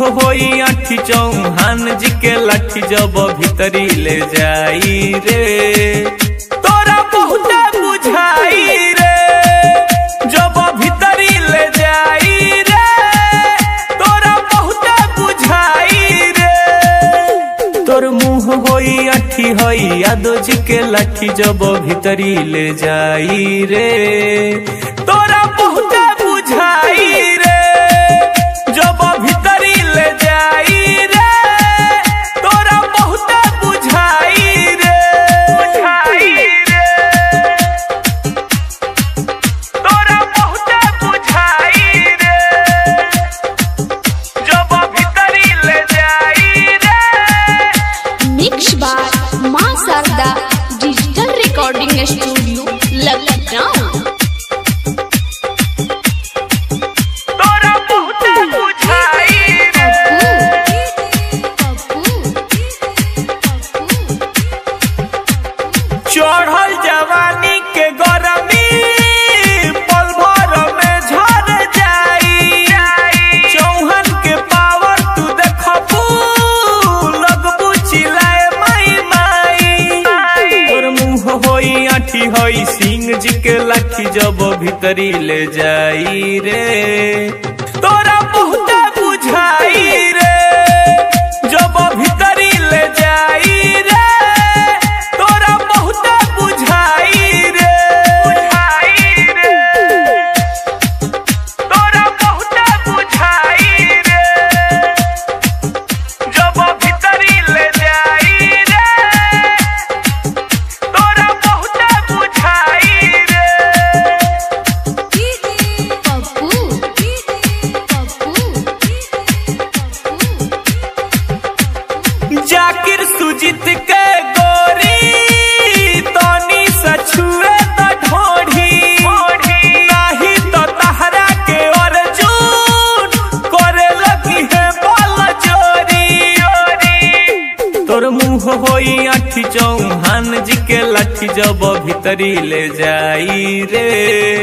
होई आठी चौहान जी के लाठी जब भीतरी ले जाई रे तोरा बहुत बुझाई रे जब भीतरी ले जाई रे तोरा बहुत बुझाई रे तोर मुंह होई अठी होई यादो जी के लाठी जब भीतरी ले जाई रे तोरा बहुत बुझाई रे जब भीतरी ले जाई रे तोरा बहुत बुझाई रे बुझाई रे तोरा बहुत बुझाई रे जब भीतरी ले जाई रे मिक्स बार माँ Sharda digital recording studio Lucknow तोरा बहुत बुझाई रे चढ़ल जवानी के गरमी पल भर में झड़ जाई चौहन के पावर तू देखबू लगबू चिल्लाए माई माई तोर मुंह होई आठी होई सिंह जी के लाठी जब भीतरी ले जाई रे तोरा बहुत बुझाई रे जब भीतरी ले जाई रे तोरा बहुत बुझाई रे बुझाई रे तोरा बहुत बुझाई रे जब भीतरी ले जाई रे तोरा बहुत बुझाई रे जाकिर सुजित के गोरी तनी सछुए त ढोढ़ी नाही तो तहरा के अर्जुन करे लगी है बल चोरी तोर मुंह होई आठी चौहान जी के लाठी जब भीतरी ले जाई रे